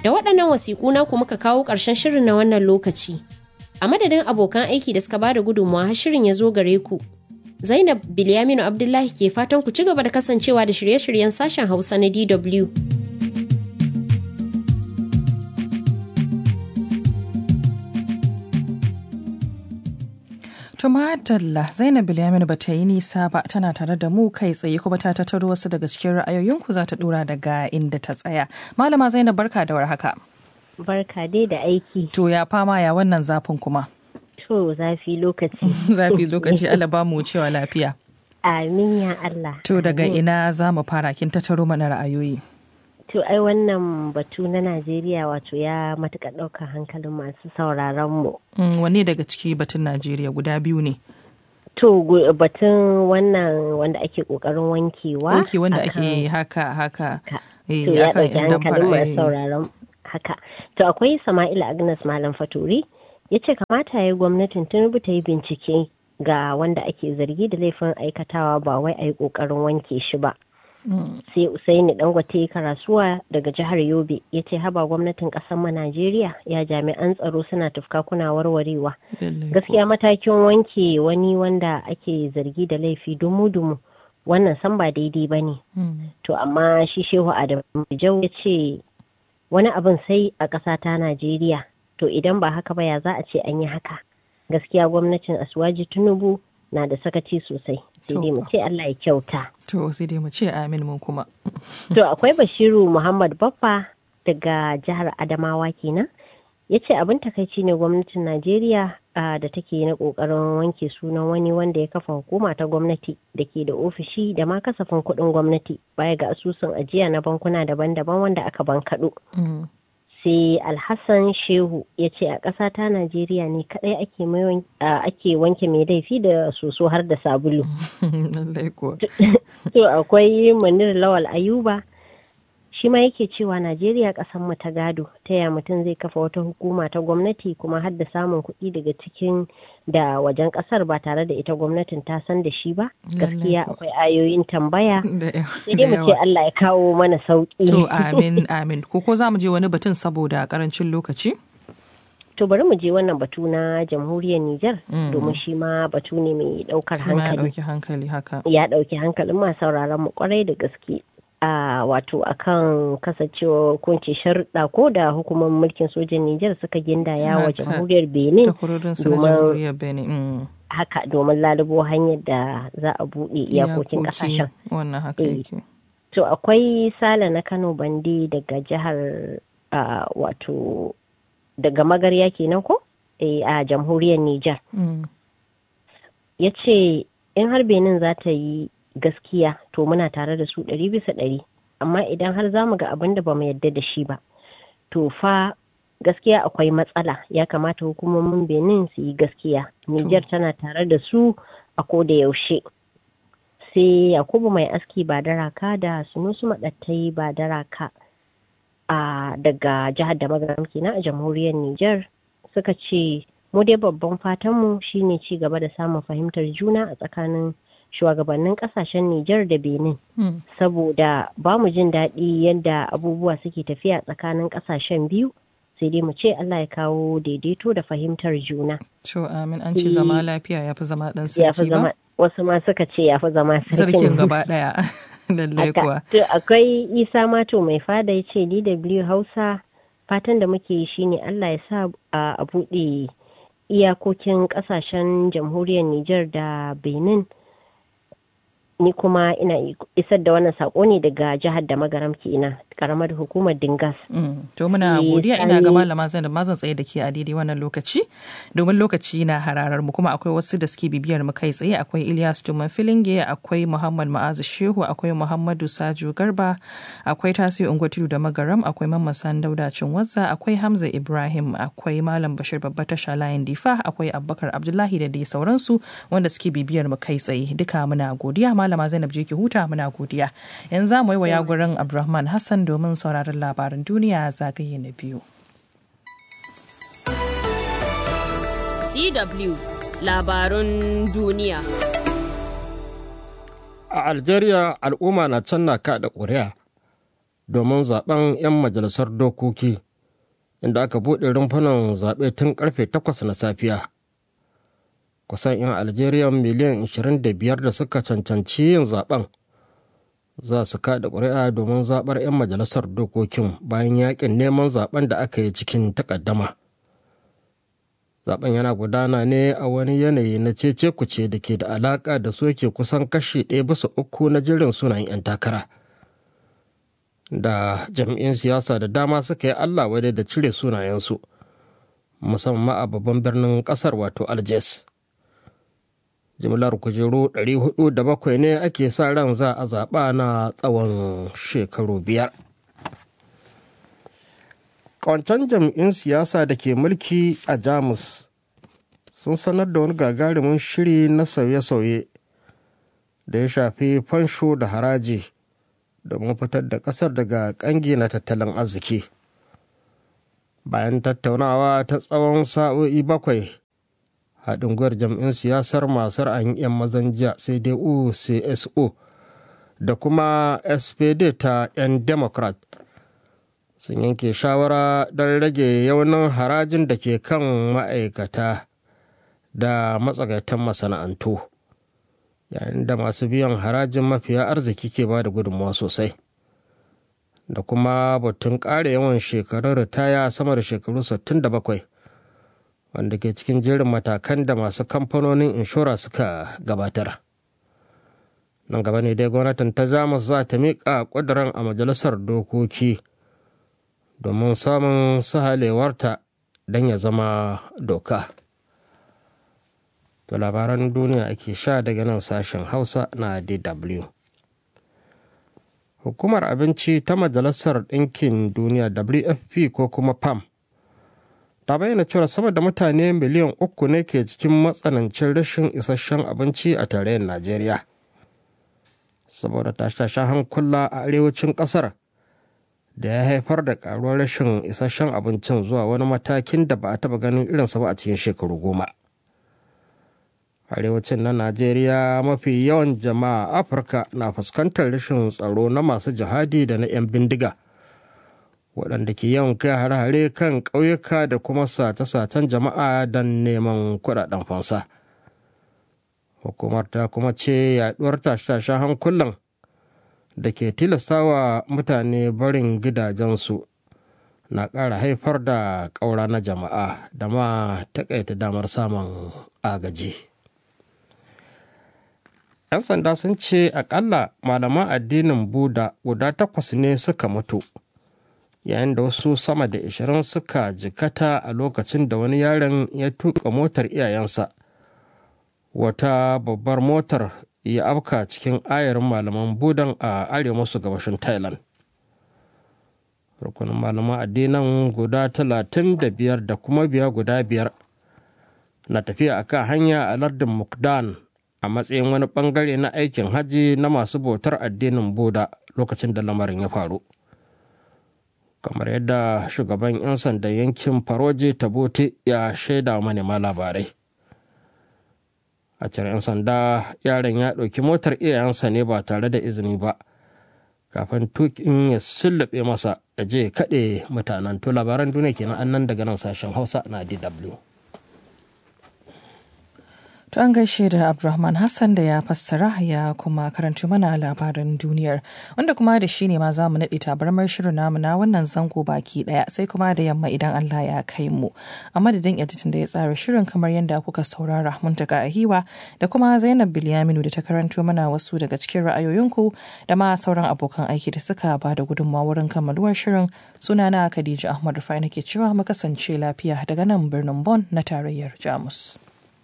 Da waɗannan wasiƙu na ku muka kawo ƙarshen shirin na wannan lokaci. A madadin abokan aiki da suka bada gudunmawa har shirin ya zo gare ku. Zainab Bilyaminu Abdullahi ke fatan ku ci gaba da kasancewa da shirye-shiryen sashen Hausa na DW. Tumatalla Zainab Bilyaminu ba ta yi nisa ba tana tare da mu kai tsaye kuma ta tattaro wasu daga cikin ra'ayoyinku za ta dora daga inda ta tsaya. Malama Zainab barka da warhaka. Barka dai da aiki. To ya fama ya wannan zafin kuma. To zafi lokaci. Zafi lokaci Allah ba mu cewa lafiya. Amin ya Allah. To daga ina za mu fara kin tattaro mana ra'ayoyi. To ai wannan batu na Najeriya wato ya matuƙa ɗaukar hankalin masu sauraron mu. Wanne daga ciki batun Najeriya guda biyu ne? To batun wannan wanda ake ƙoƙarin wankewa. Ok wanda ake haka haka. To ya ɗauki hankalin masu sauraron haka. To akwai Sama'ila Agnes Malam Faturi ya ce kamata ya yi gwamnatin Tinubu ta yi bincike ga wanda ake zargi da laifin aikatawa ba wai a yi ƙoƙarin wanke shi ba. sai usaini dangote karasuwa daga jihar yobe ya ce haba gwamnatin kasar mu najeriya ya jami'an tsaro suna tufka kuna warwarewa gaskiya matakin wanke wani wanda ake zargi da laifi dumu-dumu wannan san ba daidai ba ne to amma shi shehu adamu jau ya ce wani abin sai a ƙasa ta najeriya to idan ba haka ba ya za a ce an yi haka gaskiya gwamnatin asuwaji tinubu na da sakaci sosai sai dai mu ce Allah ya kyauta. To sai dai mu ce amin mun kuma. To akwai Bashiru Muhammad Baffa daga jihar Adamawa kenan. Ya ce abin takaici ne gwamnatin Najeriya da take na kokarin wanke sunan wani wanda ya kafa hukuma ta gwamnati da ke da ofishi da ma kasafin kuɗin gwamnati baya ga asusun ajiya na bankuna daban-daban wanda aka bankaɗo. sai alhassan shehu ya ce a ƙasa ta najeriya ne kadai ake wanke mai laifi da soso har da sabulu to akwai munir lawal ayuba shi ma yake cewa najeriya ƙasar mu ta gado ta ya mutum zai kafa wata hukuma ta gwamnati kuma har da samun kuɗi daga cikin da wajen ƙasar ba tare da ita gwamnatin ta san da shi ba gaskiya akwai ayoyin tambaya sai dai mu ce Allah ya kawo mana sauki to amin amin ko ko za mu je wani batun saboda karancin lokaci to bari mu je wannan batu na jamhuriyar Nijar domin shi ma batu ne mai daukar hankali ya dauki hankali haka ya dauki hankalin ma sauraron mu kwarai da gaske a wato akan kasancewa kunce sharuɗa ko da hukumar mulkin sojan Nijar suka gindaya wa jamhuriyar Benin domin haka domin lalubo hanyar da za a buɗe iyakokin ƙasashen. Wannan haka yake. To akwai Sale na Kano Bande daga jihar wato daga magarya kenan ko a jamhuriyar Nijar. Ya ce in har Benin za ta yi gaskiya to muna tare da su ɗari bisa ɗari amma idan har za mu ga abin da ba mu yadda da shi ba to fa gaskiya akwai matsala ya kamata hukumomin benin su yi gaskiya niger tana tare da su a ko da yaushe sai yakubu mai aski ba daraka da sunusu maɗattai ba daraka a daga jihar da magaram kenan a jamhuriyar niger suka ce mu dai babban fatanmu shine ci gaba da samun fahimtar juna a tsakanin shugabannin kasashen Nijar da Benin. Hmm. Saboda ba mu jin daɗi yadda abubuwa suke tafiya tsakanin kasashen biyu sai dai mu ce Allah ya kawo daidaito da fahimtar juna. To amin an ce zama lafiya ya fi zama ɗan sarki ba? Wasu ma suka ce ya fi zama sarkin gaba ɗaya. Lallai kuwa. To akwai Isa Mato mai fada ya ce DW Hausa fatan da muke yi shine Allah ya sa a buɗe iyakokin ƙasashen jamhuriyar Nijar da Benin. ni kuma ina isar da wannan sako ne daga jihar da magaram kenan karamar hukumar dingas to muna godiya ina ga malama zan da mazan tsaye da ke a daidai wannan lokaci domin lokaci na hararar mu kuma akwai wasu da suke bibiyar mu kai tsaye akwai Ilyas Tuman Filinge akwai Muhammad Ma'azu Shehu akwai Muhammadu Sajo Garba akwai Tasi Ungwatiru da Magaram akwai Mamman San Dauda Cinwazza akwai Hamza Ibrahim akwai Malam Bashir Babba Tasha Layin Difa akwai Abubakar Abdullahi da dai sauransu wanda suke bibiyar mu kai tsaye duka muna godiya malama Zainab je ki huta muna godiya. Yanzu za mu yi waya gurin Abdulrahman Hassan domin sauraron labaran duniya zagaye na biyu. DW labarun duniya. A Algeria al'umma na can na kaɗa ƙuri'a domin zaben 'yan majalisar dokoki inda aka buɗe rumfunan zaɓe tun karfe 8 na safiya kusan 'yan algeria miliyan 25 da suka cancanci yin zaben za su kada ƙuri'a domin zaɓar 'yan majalisar dokokin bayan yakin neman zaben da aka yi cikin takaddama zaben yana gudana ne a wani yanayi na cece kuce da ke da alaƙa da soke kusan kashi ɗaya bisa uku na jirin sunayen 'yan takara da jam'in siyasa da dama suka yi allah wadai da cire sunayensu musamman a babban birnin ƙasar wato algiers jimlar kujeru 407 ne ake sa ran za a zaɓa na tsawon shekaru biyar ƙwancan jam'in siyasa da ke mulki a jamus sun sanar da wani gagarumin shiri na sauye-sauye da ya shafi fansho da haraji domin fitar da ƙasar daga ƙangi na tattalin arziki bayan tattaunawa ta tsawon sa'o'i bakwai haɗin gwiwar jam'in siyasar masu ra'ayin 'yan mazan jiya sai dai cso da kuma spd ta 'yan democrat sun yanke shawara don rage yaunin harajin da ke kan ma'aikata da matsagaitan masana'antu yayin da masu biyan harajin mafiya arziki ke ba da gudunmawa sosai da kuma batun ƙara yawan shekarun ritaya sama da shekaru 67 wanda ke cikin jerin matakan da masu kamfanonin inshora suka gabatar nan gaba ne dai gwamnatin ta jamus za ta miƙa ƙudurin a majalisar dokoki domin samun sahalewarta don ya zama doka to labaran duniya ake sha daga nan sashen hausa na dw hukumar abinci ta majalisar ɗinkin duniya wfp ko kuma pam ta bayyana cewa sama da mutane miliyan uku ne ke cikin matsanancin rashin isasshen abinci a tarayyar najeriya saboda tashe-tashen hankula a arewacin kasar da ya haifar da karuwar rashin isasshen abincin zuwa wani matakin da ba a taba ganin irinsa ba a cikin shekaru goma arewacin na najeriya mafi yawan jama'a afirka na fuskantar rashin tsaro na masu jihadi da na 'yan bindiga waɗanda ke yawan kai hare-hare kan ƙauyuka da kuma sace-sacen jama'a don neman kuɗaɗen fansa. Hukumar ta kuma ce yaɗuwar tashe-tashen hankulan da ke tilastawa mutane barin gidajensu na ƙara haifar da ƙaura na jama'a da ma taƙaita damar samun agaji. 'Yan sanda sun ce aƙalla malaman addinin Buda guda takwas ne suka mutu. yayin da wasu sama da ashirin suka jikata a lokacin da wani yaron ya tuka motar iyayensa wata babbar motar ya afka cikin ayarin malaman budan a arewa masu gabashin thailand rukunin malaman addinan guda talatin da biyar da kuma biya guda biyar na tafiya a kan hanya a lardin mukdan a matsayin wani bangare na aikin hajji na masu bautar addinin buda lokacin da lamarin ya faru kamar yadda shugaban 'yan sandan yankin faroje tabote ya shaida manema labarai a cire 'yan sanda yaron ya ɗauki motar iyayensa ne ba tare da izini ba kafin tukin ya sullube masa ya je kaɗe mutanen to labaran duniya kenan annan daga nan sashen hausa na dw To an gaishe da Abdulrahman Hassan da ya fassara ya kuma karanci mana labaran duniyar wanda kuma da shi ne ma za mu naɗe tabarmar shirin namu na wannan zango baki ɗaya sai kuma da yamma idan Allah ya kai mu. A madadin editin da ya tsara shirin kamar yadda kuka saurara muntaka a hiwa da kuma Zainab Bilyaminu da ta karanto mana wasu daga cikin ra'ayoyinku da ma sauran abokan aiki da suka ba da gudunmawa wurin kammaluwar shirin sunana Khadija Ahmad Rufai nake cewa mu kasance lafiya daga nan birnin Bon na tarayyar Jamus.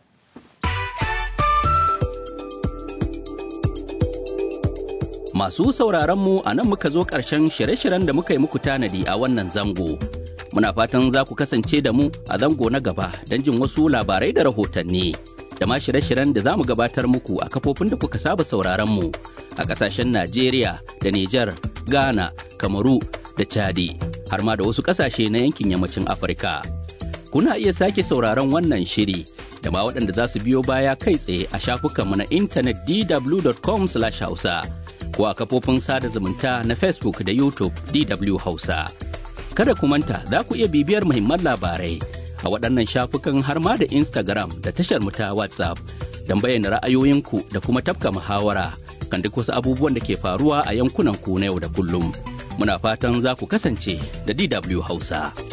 Masu sauraronmu a nan muka zo ƙarshen shirye-shiryen da muka yi muku tanadi a wannan zango. Muna fatan za ku kasance da mu a zango na gaba don jin wasu labarai da rahotanni. Da ma shirye-shiryen da za mu gabatar muku a kafofin da kuka saba sauraronmu a ƙasashen Najeriya da Nijar, Ghana, Kamaru da Chadi, har ma da wasu ƙasashe na yankin yammacin Afirka. Kuna iya sake sauraron wannan shiri da ma waɗanda za su biyo baya kai tsaye a shafukanmu na intanet dw.com/hausa. ko a kafofin sada zumunta na Facebook da YouTube DW Hausa. Kada ku manta za ku iya bibiyar muhimman labarai a waɗannan shafukan har ma da Instagram da tashar mu ta WhatsApp don bayyana ra'ayoyinku da kuma tafka muhawara kan duk wasu abubuwan da ke faruwa a yankunan ku na yau da kullum. Muna fatan za ku kasance da DW Hausa.